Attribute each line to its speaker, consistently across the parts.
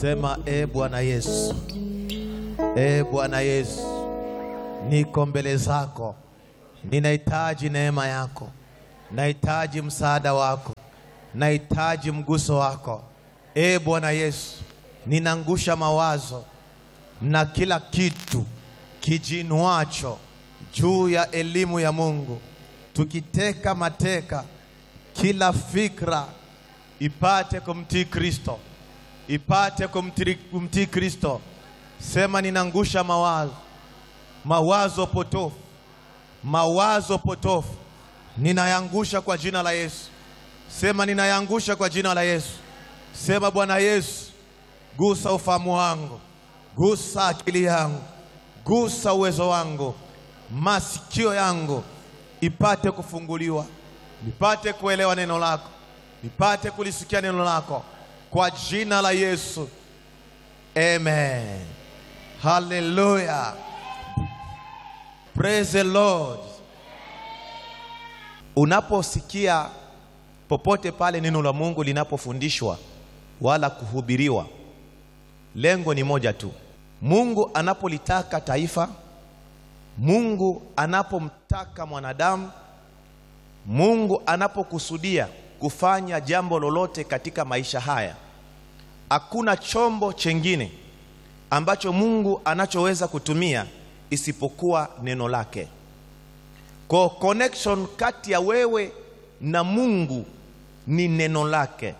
Speaker 1: Sema e Bwana Yesu, e Bwana Yesu, niko mbele zako, ninahitaji neema yako, nahitaji msaada wako, nahitaji mguso wako. E Bwana Yesu, ninaangusha mawazo na kila kitu kijinuacho juu ya elimu ya Mungu, tukiteka mateka kila fikra ipate kumtii Kristo, ipate kumtii kumtii Kristo. Sema ninaangusha mawazo, mawazo potofu, mawazo potofu ninayangusha kwa jina la Yesu. Sema ninayangusha kwa jina la Yesu. Sema Bwana Yesu, gusa ufahamu wangu, gusa akili yangu, gusa uwezo wangu, masikio yangu ipate kufunguliwa, nipate kuelewa neno lako, nipate kulisikia neno lako kwa jina la Yesu, amen. Haleluya, praise the Lord. Unaposikia popote pale neno la Mungu linapofundishwa wala kuhubiriwa, lengo ni moja tu. Mungu anapolitaka taifa, Mungu anapomtaka mwanadamu, Mungu anapokusudia kufanya jambo lolote katika maisha haya, hakuna chombo chengine ambacho Mungu anachoweza kutumia isipokuwa neno lake. Kwa connection kati ya wewe na Mungu ni neno lake.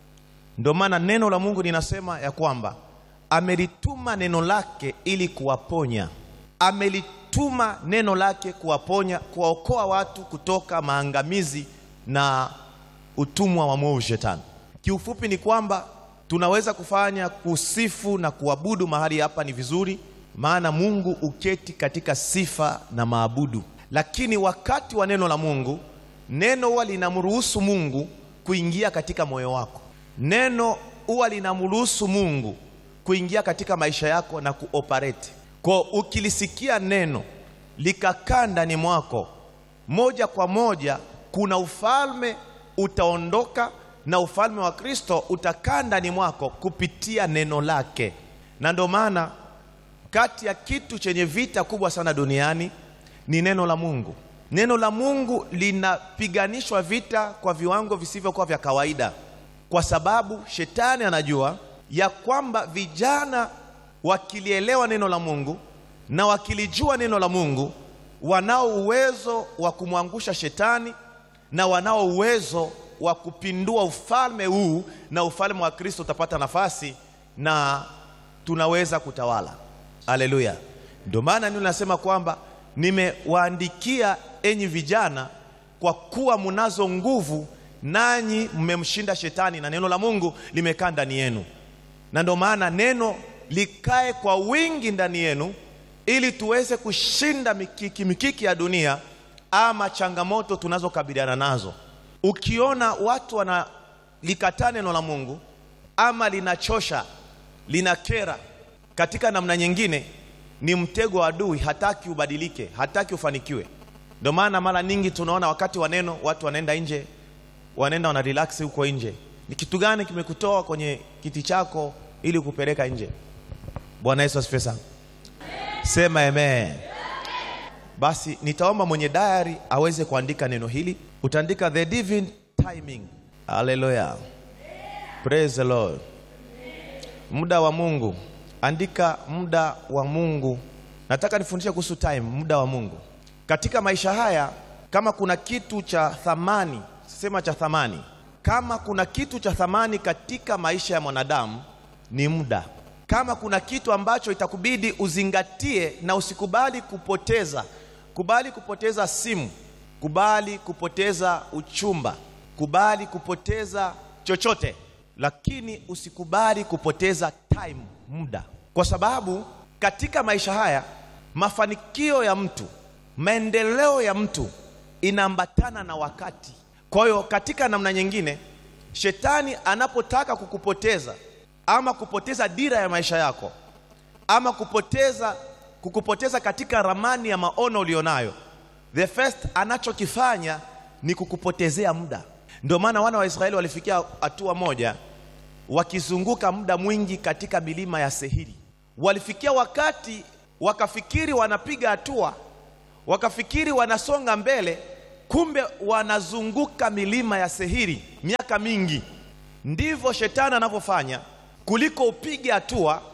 Speaker 1: Ndio maana neno la Mungu linasema ya kwamba amelituma neno lake ili kuwaponya, amelituma neno lake kuwaponya, kuwaokoa watu kutoka maangamizi na utumwa wa mwovu Shetani. Kiufupi ni kwamba tunaweza kufanya kusifu na kuabudu mahali hapa ni vizuri, maana Mungu uketi katika sifa na maabudu, lakini wakati wa neno la Mungu, neno huwa linamruhusu Mungu kuingia katika moyo wako. Neno huwa linamruhusu Mungu kuingia katika maisha yako na kuoperate. Kwa ukilisikia neno likakaa ndani mwako, moja kwa moja kuna ufalme utaondoka na ufalme wa Kristo utakaa ndani mwako kupitia neno lake. Na ndio maana kati ya kitu chenye vita kubwa sana duniani ni neno la Mungu. Neno la Mungu linapiganishwa vita kwa viwango visivyokuwa vya kawaida, kwa sababu shetani anajua ya kwamba vijana wakilielewa neno la Mungu na wakilijua neno la Mungu, wanao uwezo wa kumwangusha shetani na wanao uwezo wa kupindua ufalme huu, na ufalme wa Kristo utapata nafasi na tunaweza kutawala. Haleluya! Ndio maana neno nasema kwamba nimewaandikia enyi vijana, kwa kuwa munazo nguvu, nanyi mmemshinda shetani, na neno la Mungu limekaa ndani yenu. Na ndio maana neno likae kwa wingi ndani yenu, ili tuweze kushinda mikiki mikiki ya dunia ama changamoto tunazokabiliana nazo. Ukiona watu wanalikataa neno la Mungu ama linachosha, linakera katika namna nyingine, ni mtego wa adui. Hataki ubadilike, hataki ufanikiwe. Ndio maana mara nyingi tunaona wakati wa neno watu wanaenda nje, wanaenda wana relax huko nje. Ni kitu gani kimekutoa kwenye kiti chako ili kupeleka nje? Bwana Yesu asifiwe sana, sema amen. Basi nitaomba mwenye diary aweze kuandika neno hili. Utaandika the divine timing. Haleluya, praise the Lord. Muda wa Mungu, andika muda wa Mungu. Nataka nifundishe kuhusu time, muda wa Mungu katika maisha haya. Kama kuna kitu cha thamani, sema cha thamani, kama kuna kitu cha thamani katika maisha ya mwanadamu ni muda. Kama kuna kitu ambacho itakubidi uzingatie na usikubali kupoteza kubali kupoteza simu, kubali kupoteza uchumba, kubali kupoteza chochote, lakini usikubali kupoteza time, muda, kwa sababu katika maisha haya mafanikio ya mtu, maendeleo ya mtu inaambatana na wakati. Kwa hiyo katika namna nyingine, shetani anapotaka kukupoteza ama kupoteza dira ya maisha yako ama kupoteza kukupoteza katika ramani ya maono ulionayo, the first anachokifanya ni kukupotezea muda. Ndio maana wana wa Israeli walifikia hatua moja wakizunguka muda mwingi katika milima ya Sehiri. Walifikia wakati wakafikiri wanapiga hatua, wakafikiri wanasonga mbele, kumbe wanazunguka milima ya Sehiri miaka mingi. Ndivyo shetani anavyofanya, kuliko upige hatua,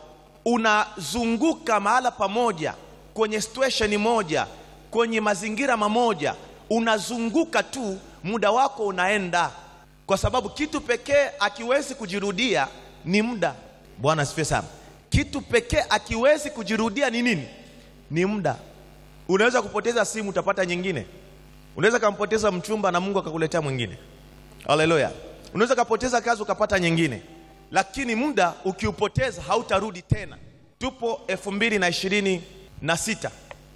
Speaker 1: unazunguka mahala pamoja, kwenye situation moja, kwenye mazingira mamoja, unazunguka tu, muda wako unaenda, kwa sababu kitu pekee akiwezi kujirudia ni muda. Bwana asifiwe sana. Kitu pekee akiwezi kujirudia ni nini? Ni muda. Unaweza kupoteza simu, utapata nyingine. Unaweza kampoteza mchumba na Mungu akakuletea mwingine. Haleluya. Unaweza kapoteza kazi ukapata nyingine, lakini muda ukiupoteza hautarudi tena. Tupo elfu mbili na ishirini na sita,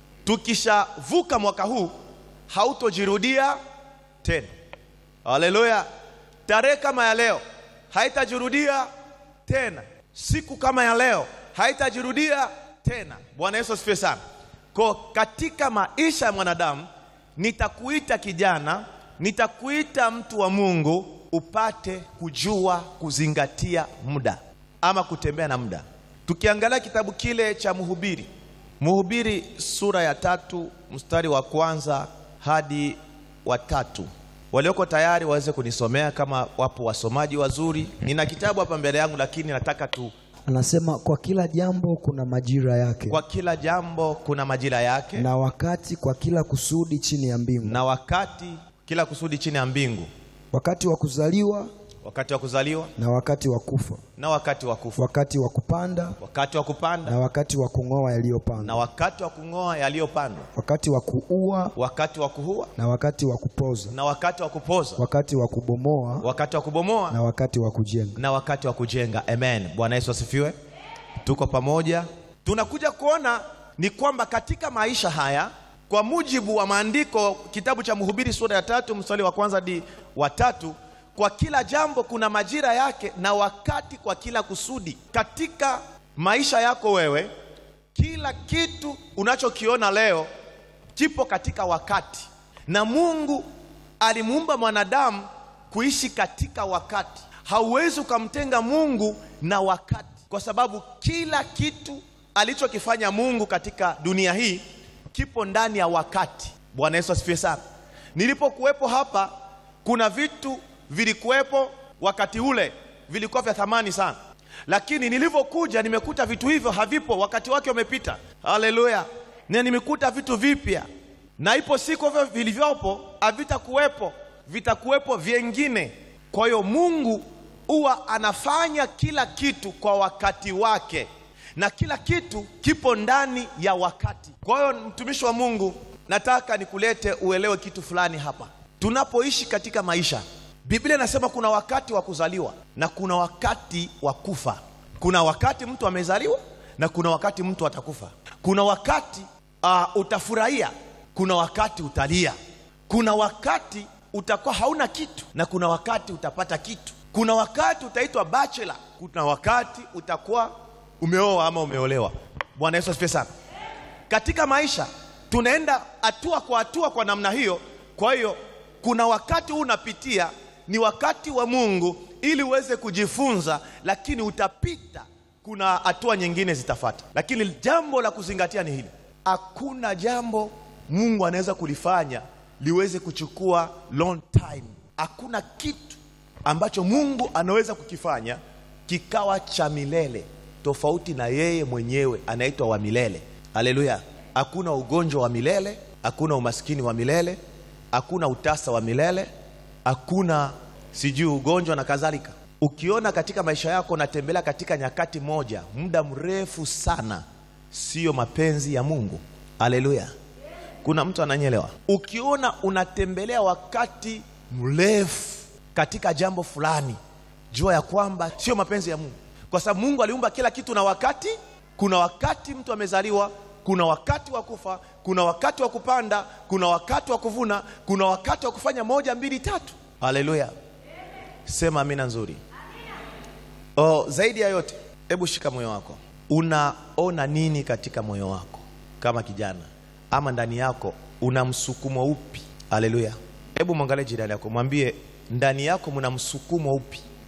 Speaker 1: tukishavuka mwaka huu hautojirudia tena. Haleluya. Tarehe kama ya leo haitajirudia tena, siku kama ya leo haitajirudia tena. Bwana Yesu asifiwe sana. Kwa katika maisha ya mwanadamu, nitakuita kijana, nitakuita mtu wa Mungu upate kujua kuzingatia muda ama kutembea na muda. Tukiangalia kitabu kile cha Mhubiri, Mhubiri sura ya tatu mstari wa kwanza hadi wa tatu. Walioko tayari waweze kunisomea kama wapo wasomaji wazuri. Nina kitabu hapa mbele yangu, lakini nataka tu,
Speaker 2: Anasema kwa kila jambo kuna majira yake
Speaker 1: kwa kila jambo kuna majira yake
Speaker 2: na wakati kwa kila kusudi chini ya mbingu,
Speaker 1: na wakati kila kusudi chini ya mbingu,
Speaker 2: wakati wa kuzaliwa
Speaker 1: wakati wa kuzaliwa
Speaker 2: na wakati wa kufa,
Speaker 1: na wakati wa kufa,
Speaker 2: wakati wa kupanda
Speaker 1: wakati wa kupanda
Speaker 2: na wakati wa kung'oa
Speaker 1: na
Speaker 2: yaliyopandwa,
Speaker 1: wakati wa kung'oa yaliyopandwa,
Speaker 2: wakati wa kuua
Speaker 1: wakati wa kuhua
Speaker 2: na wakati wa kupoza,
Speaker 1: na wakati wa kupoza,
Speaker 2: wakati wa kubomoa
Speaker 1: wakati wa kubomoa
Speaker 2: na wakati wa kujenga.
Speaker 1: na wakati wa kujenga. Amen. Bwana Yesu asifiwe. Tuko pamoja. Tunakuja kuona ni kwamba katika maisha haya, kwa mujibu wa maandiko, kitabu cha Mhubiri sura ya tatu mstari wa kwanza hadi wa tatu, kwa kila jambo kuna majira yake na wakati kwa kila kusudi. Katika maisha yako wewe, kila kitu unachokiona leo kipo katika wakati, na Mungu alimuumba mwanadamu kuishi katika wakati. Hauwezi ukamtenga Mungu na wakati, kwa sababu kila kitu alichokifanya Mungu katika dunia hii kipo ndani ya wakati. Bwana Yesu asifiwe sana. Nilipokuwepo hapa, kuna vitu vilikuwepo wakati ule vilikuwa vya thamani sana, lakini nilivyokuja nimekuta vitu hivyo havipo, wakati wake umepita. Haleluya! na nimekuta vitu vipya, na ipo siku hivyo vilivyopo havitakuwepo, vitakuwepo vyengine. Kwa hiyo Mungu huwa anafanya kila kitu kwa wakati wake, na kila kitu kipo ndani ya wakati. Kwa hiyo mtumishi wa Mungu, nataka nikulete uelewe kitu fulani hapa. Tunapoishi katika maisha, Biblia inasema kuna wakati wa kuzaliwa na kuna wakati wa kufa. Kuna wakati mtu amezaliwa na kuna wakati mtu atakufa. Kuna wakati uh, utafurahia, kuna wakati utalia, kuna wakati utakuwa hauna kitu na kuna wakati utapata kitu. Kuna wakati utaitwa bachelor, kuna wakati utakuwa umeoa ama umeolewa. Bwana Yesu asifiwe sana. Katika maisha tunaenda hatua kwa hatua kwa namna hiyo. Kwa hiyo kuna wakati huu unapitia, ni wakati wa Mungu ili uweze kujifunza, lakini utapita, kuna hatua nyingine zitafuata. Lakini jambo la kuzingatia ni hili, hakuna jambo Mungu anaweza kulifanya liweze kuchukua long time. Hakuna kitu ambacho Mungu anaweza kukifanya kikawa cha milele, tofauti na yeye mwenyewe anaitwa wa milele. Haleluya! Hakuna ugonjwa wa milele, hakuna umaskini wa milele, hakuna utasa wa milele, hakuna sijui ugonjwa na kadhalika. Ukiona katika maisha yako unatembelea katika nyakati moja muda mrefu sana, siyo mapenzi ya Mungu. Haleluya! Kuna mtu ananyelewa? Ukiona unatembelea wakati mrefu katika jambo fulani, jua ya kwamba sio mapenzi ya Mungu, kwa sababu Mungu aliumba kila kitu na wakati. Kuna wakati mtu amezaliwa, kuna wakati wa kufa, kuna wakati wa kupanda, kuna wakati wa kuvuna, kuna wakati wa kufanya moja, mbili, tatu. Haleluya, sema amina nzuri. Oh, zaidi ya yote, hebu shika moyo wako. Unaona nini katika moyo wako kama kijana, ama ndani yako una msukumo upi? Haleluya, hebu mwangalie jirani yako, mwambie ndani yako mna msukumo upi?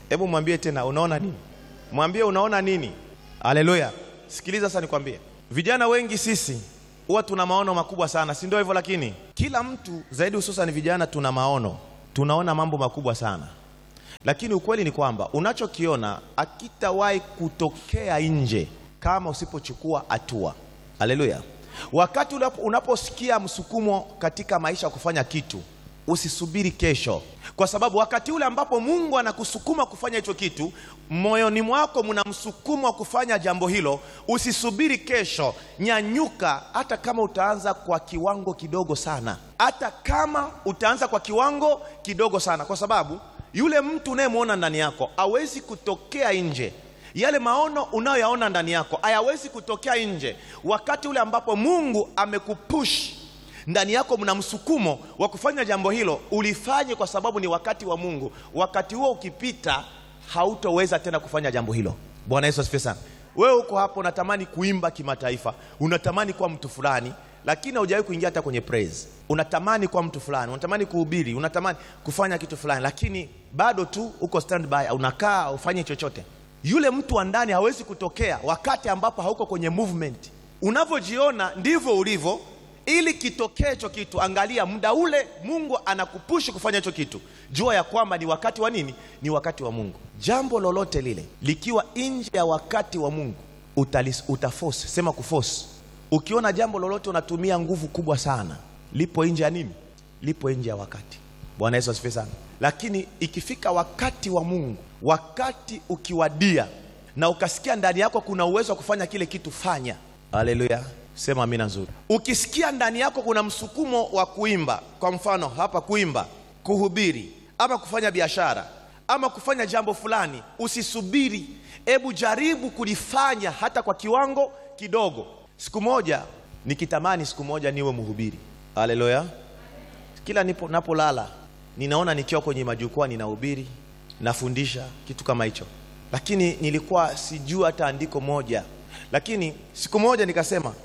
Speaker 1: Hebu mwambie tena, unaona nini? Mwambie unaona nini? Haleluya! Sikiliza sasa, nikwambie, vijana wengi sisi huwa tuna maono makubwa sana, si ndio hivyo? Lakini kila mtu zaidi, hususan vijana, tuna maono, tunaona mambo makubwa sana, lakini ukweli ni kwamba unachokiona akitawahi kutokea nje kama usipochukua hatua. Haleluya! Wakati unapo- unaposikia msukumo katika maisha kufanya kitu, usisubiri kesho, kwa sababu wakati ule ambapo Mungu anakusukuma kufanya hicho kitu, moyoni mwako mna msukumo wa kufanya jambo hilo. Usisubiri kesho, nyanyuka. Hata kama utaanza kwa kiwango kidogo sana, hata kama utaanza kwa kiwango kidogo sana, kwa sababu yule mtu unayemwona ndani yako hawezi kutokea nje yale maono unayoyaona ndani yako hayawezi kutokea nje, wakati ule ambapo Mungu amekupush ndani yako, mna msukumo wa kufanya jambo hilo, ulifanye kwa sababu ni wakati wa Mungu. Wakati huo ukipita, hautoweza tena kufanya jambo hilo. Bwana Yesu asifiwe sana. Wewe uko hapo, unatamani kuimba kimataifa, unatamani kuwa mtu fulani, lakini haujawahi kuingia hata kwenye praise. Unatamani kuwa mtu fulani, unatamani kuhubiri, unatamani kufanya kitu fulani, lakini bado tu uko standby, unakaa ufanye chochote yule mtu wa ndani hawezi kutokea wakati ambapo hauko kwenye movement. Unavyojiona ndivyo ulivyo. Ili kitokee hicho kitu, angalia muda ule Mungu anakupushi kufanya hicho kitu, jua ya kwamba ni wakati wa nini? Ni wakati wa Mungu. Jambo lolote lile likiwa nje ya wakati wa Mungu utalis, utaforce. Sema kuforce. Ukiona jambo lolote unatumia nguvu kubwa sana, lipo nje ya nini? Lipo nje ya wakati. Bwana Yesu asifiwe sana. Lakini ikifika wakati wa Mungu, wakati ukiwadia na ukasikia ndani yako kuna uwezo wa kufanya kile kitu, fanya. Haleluya, sema amina nzuri. Ukisikia ndani yako kuna msukumo wa kuimba, kwa mfano hapa, kuimba, kuhubiri, ama kufanya biashara, ama kufanya jambo fulani, usisubiri. Hebu jaribu kulifanya hata kwa kiwango kidogo. Siku moja nikitamani siku moja niwe mhubiri. Haleluya. Kila nipo napolala ninaona nikiwa kwenye majukwaa ninahubiri, nafundisha kitu kama hicho, lakini nilikuwa sijui hata andiko moja. Lakini siku moja nikasema,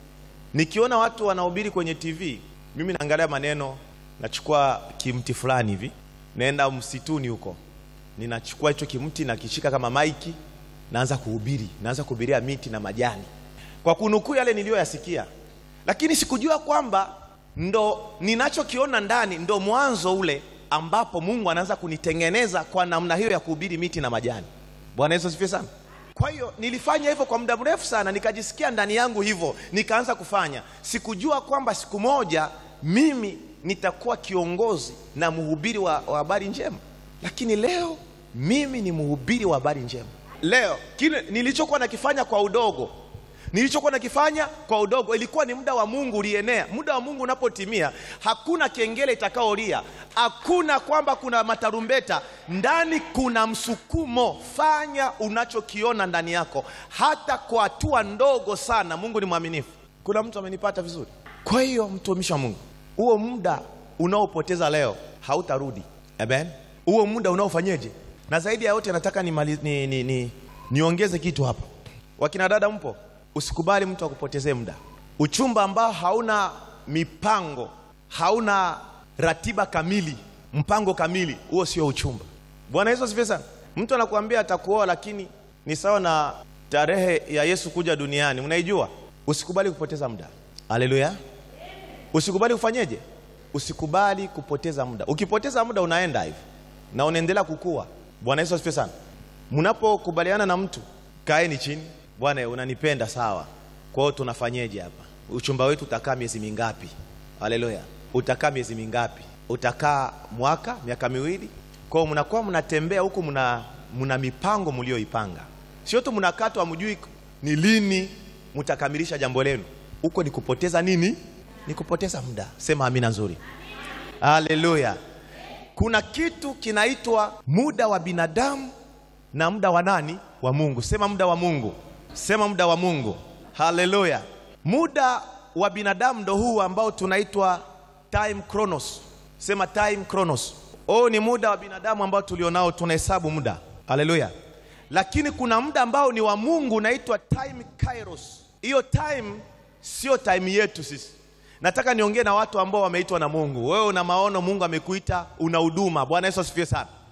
Speaker 1: nikiona watu wanahubiri kwenye TV, mimi naangalia maneno, nachukua kimti fulani hivi, naenda msituni huko, ninachukua hicho kimti nakishika kama maiki, naanza kuhubiri, naanza kuhubiria miti na majani, kwa kunukuu yale niliyoyasikia, lakini sikujua kwamba ndo ninachokiona ndani ndo mwanzo ule ambapo Mungu anaanza kunitengeneza kwa namna hiyo ya kuhubiri miti na majani. Bwana Yesu asifiwe sana. Kwa hiyo nilifanya hivyo kwa muda mrefu sana, nikajisikia ndani yangu hivyo, nikaanza kufanya. Sikujua kwamba siku moja mimi nitakuwa kiongozi na mhubiri wa wa habari njema, lakini leo mimi ni mhubiri wa habari njema. Leo kile nilichokuwa nakifanya kwa udogo nilichokuwa nakifanya kwa udogo ilikuwa ni muda wa Mungu ulienea. Muda wa Mungu unapotimia, hakuna kengele itakaolia, hakuna kwamba kuna matarumbeta. Ndani kuna msukumo. Fanya unachokiona ndani yako, hata kwa hatua ndogo sana. Mungu ni mwaminifu. Kuna mtu amenipata vizuri? Kwa hiyo mtumishi wa Mungu, huo muda unaopoteza leo hautarudi. Amen. Huo muda unaofanyeje? Na zaidi ya yote nataka nimali- ni, ni, ni, niongeze kitu hapa. Wakina dada mpo? Usikubali mtu akupotezee muda. Uchumba ambao hauna mipango, hauna ratiba kamili, mpango kamili, huo sio uchumba. Bwana Yesu asifiwe sana. Mtu anakuambia atakuoa, lakini ni sawa na tarehe ya Yesu kuja duniani, unaijua. Usikubali kupoteza muda. Haleluya. Usikubali kufanyeje? Usikubali kupoteza muda. Ukipoteza muda unaenda hivi na unaendelea kukua. Bwana Yesu asifiwe sana. Mnapokubaliana na mtu, kaeni chini. Bwana, unanipenda sawa, kwa hiyo tunafanyeje hapa? Uchumba wetu utakaa miezi mingapi? Haleluya. Utakaa miezi mingapi? Utakaa mwaka, miaka miwili? Kwa hiyo mnakuwa mnatembea huku, mna, mna mipango mlioipanga, sio tu mnakaa tu hamjui ni lini mtakamilisha jambo lenu. Huko ni kupoteza nini? Ni kupoteza muda. Sema amina nzuri. Haleluya. Kuna kitu kinaitwa muda wa binadamu na muda wa nani? Wa Mungu. Sema muda wa Mungu. Sema muda wa Mungu. Haleluya. Muda wa binadamu ndo huu ambao tunaitwa time chronos. Sema time chronos. Oh, ni muda wa binadamu ambao tulionao, tunahesabu muda. Haleluya. Lakini kuna muda ambao ni wa Mungu unaitwa time kairos. Hiyo time sio time yetu sisi. Nataka niongee na watu ambao wameitwa na Mungu. Wewe una maono, Mungu amekuita, una huduma. Bwana Yesu asifiwe sana.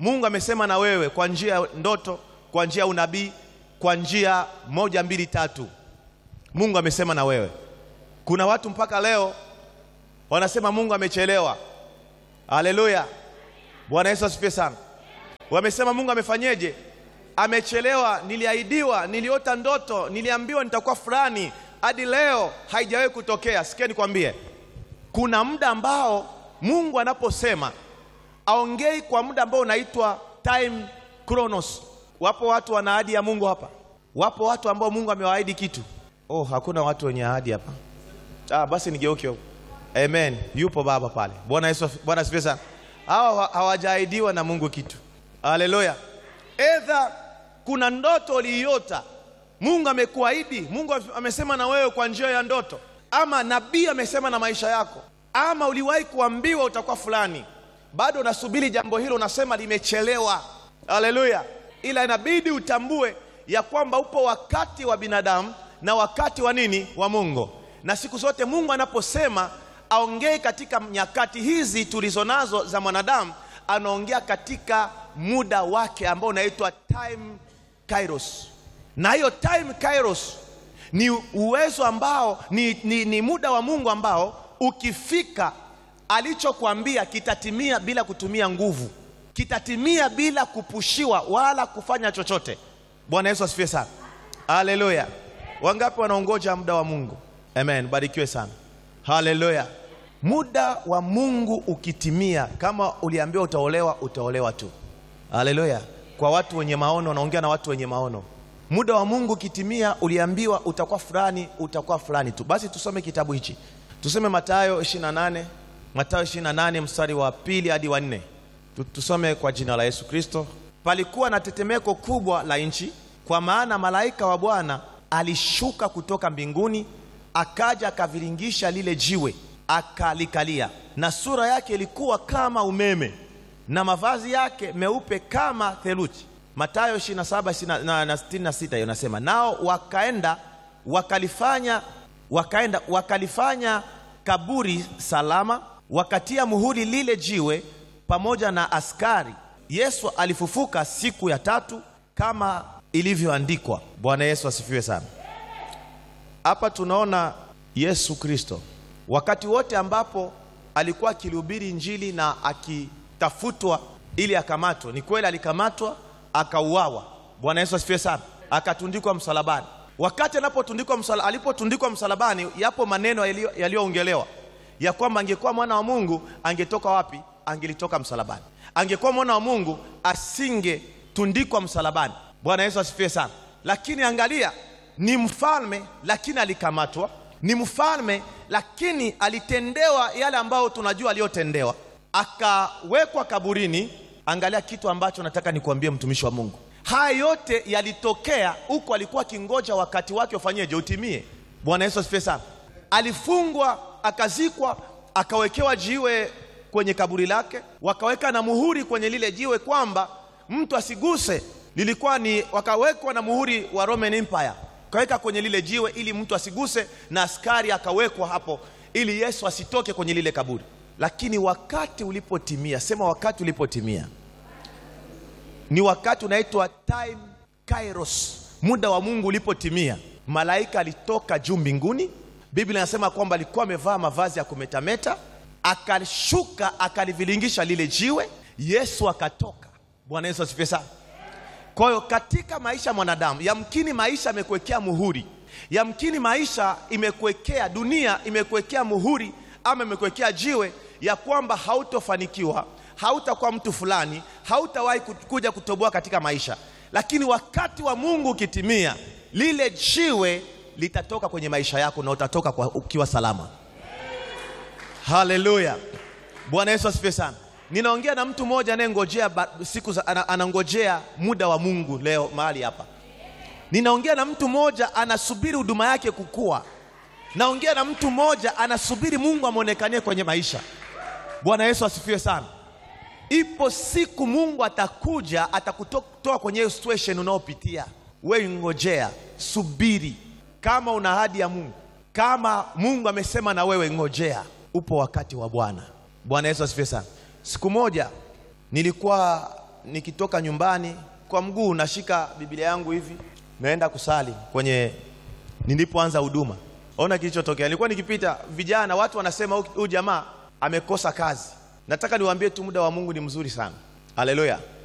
Speaker 1: Mungu amesema na wewe kwa njia ya ndoto, kwa njia ya unabii, kwa njia moja mbili tatu. Mungu amesema na wewe. Kuna watu mpaka leo wanasema Mungu amechelewa. Haleluya, Bwana Yesu asifiwe sana. Wamesema Mungu amefanyeje? Amechelewa. Niliahidiwa, niliota ndoto, niliambiwa nitakuwa fulani, hadi leo haijawahi kutokea. Sikia nikwambie, kuna muda ambao Mungu anaposema aongei kwa muda ambao unaitwa time chronos. Wapo watu wana ahadi ya Mungu hapa, wapo watu ambao Mungu amewaahidi kitu. Oh, hakuna watu wenye ahadi hapa. Ah, basi nigeuke huko. Amen. Yupo baba pale. Bwana Yesu, Bwana asifiwe sana. Hawa hawajaahidiwa na Mungu kitu. Haleluya. Edha kuna ndoto uliiota, Mungu amekuahidi, Mungu amesema na wewe kwa njia ya ndoto, ama nabii amesema na maisha yako, ama uliwahi kuambiwa utakuwa fulani, bado unasubiri jambo hilo, unasema limechelewa. Haleluya. Ila inabidi utambue ya kwamba upo wakati wa binadamu na wakati wa nini, wa Mungu. Na siku zote Mungu anaposema aongee katika nyakati hizi tulizo nazo za mwanadamu, anaongea katika muda wake ambao unaitwa time kairos, na hiyo time kairos ni uwezo ambao ni, ni, ni muda wa Mungu ambao ukifika alichokuambia kitatimia bila kutumia nguvu, kitatimia bila kupushiwa wala kufanya chochote. Bwana Yesu asifiwe sana, haleluya. Wangapi wanaongoja muda wa Mungu? Amen, barikiwe sana, haleluya. Muda wa Mungu ukitimia, kama uliambiwa utaolewa, utaolewa tu. Haleluya! Kwa watu wenye maono, naongea na watu wenye maono. Muda wa Mungu ukitimia, uliambiwa utakuwa fulani, utakuwa fulani tu. Basi tusome kitabu hichi, tusome Mathayo 28, Mathayo 28 mstari wa pili hadi wa nne. Tusome kwa jina la Yesu Kristo. Palikuwa na tetemeko kubwa la nchi, kwa maana malaika wa Bwana alishuka kutoka mbinguni, akaja akaviringisha lile jiwe, akalikalia, na sura yake ilikuwa kama umeme na mavazi yake meupe kama theluji. Mathayo 27 na 66 hiyo nasema, nao wakaenda wakalifanya wakaenda wakalifanya kaburi salama, wakatia muhuri lile jiwe pamoja na askari. Yesu alifufuka siku ya tatu kama ilivyoandikwa. Bwana Yesu asifiwe sana. Hapa tunaona Yesu Kristo wakati wote ambapo alikuwa akilihubiri Injili na aki tafutwa ili akamatwe. Ni kweli alikamatwa akauawa. Bwana Yesu asifiwe sana. Akatundikwa msalabani. Wakati anapotundikwa msala, alipotundikwa msalabani, yapo maneno yaliyoongelewa ya kwamba angekuwa mwana wa Mungu angetoka wapi? Angelitoka msalabani. Angekuwa mwana wa Mungu asingetundikwa msalabani. Bwana Yesu asifiwe sana. Lakini angalia, ni mfalme lakini alikamatwa, ni mfalme lakini alitendewa yale ambayo tunajua aliyotendewa akawekwa kaburini. Angalia kitu ambacho nataka nikuambie, mtumishi wa Mungu, haya yote yalitokea huko, alikuwa akingoja wakati wake ufanyeje, utimie. Bwana Yesu asifiwe sana. Alifungwa, akazikwa, akawekewa jiwe kwenye kaburi lake, wakaweka na muhuri kwenye lile jiwe kwamba mtu asiguse. Lilikuwa ni wakawekwa na muhuri wa Roman Empire, akaweka kwenye lile jiwe ili mtu asiguse, na askari akawekwa hapo ili Yesu asitoke kwenye lile kaburi lakini wakati ulipotimia, sema wakati ulipotimia, ni wakati unaitwa time kairos, muda wa Mungu ulipotimia, malaika alitoka juu mbinguni. Biblia inasema kwamba alikuwa amevaa mavazi ya kumetameta, akashuka akalivilingisha lile jiwe, Yesu akatoka. Bwana Yesu asifiwe sana. Kwa hiyo katika maisha ya mwanadamu, yamkini maisha amekuwekea muhuri, yamkini maisha imekuwekea, dunia imekuwekea muhuri ama imekuwekea jiwe ya kwamba hautofanikiwa, hautakuwa mtu fulani, hautawahi kuja kutoboa katika maisha. Lakini wakati wa Mungu ukitimia, lile jiwe litatoka kwenye maisha yako na utatoka kwa ukiwa salama. Haleluya, Bwana Yesu asifiwe sana. Ninaongea na mtu mmoja anayengojea siku za, anangojea muda wa Mungu leo mahali hapa. Ninaongea na mtu mmoja anasubiri huduma yake kukua naongea na mtu mmoja anasubiri Mungu amwonekanie kwenye maisha. Bwana Yesu asifiwe sana. Ipo siku Mungu atakuja atakutoa kwenye hiyo situation unaopitia wewe, ngojea, subiri. Kama una ahadi ya Mungu, kama Mungu amesema na wewe, ngojea, upo wakati wa Bwana. Bwana Yesu asifiwe sana. Siku moja nilikuwa nikitoka nyumbani kwa mguu, nashika Biblia yangu hivi, naenda kusali kwenye nilipoanza huduma. Ona kilichotokea, nilikuwa nikipita vijana, watu wanasema huyu jamaa amekosa kazi. Nataka niwaambie tu muda wa Mungu ni mzuri sana. Haleluya!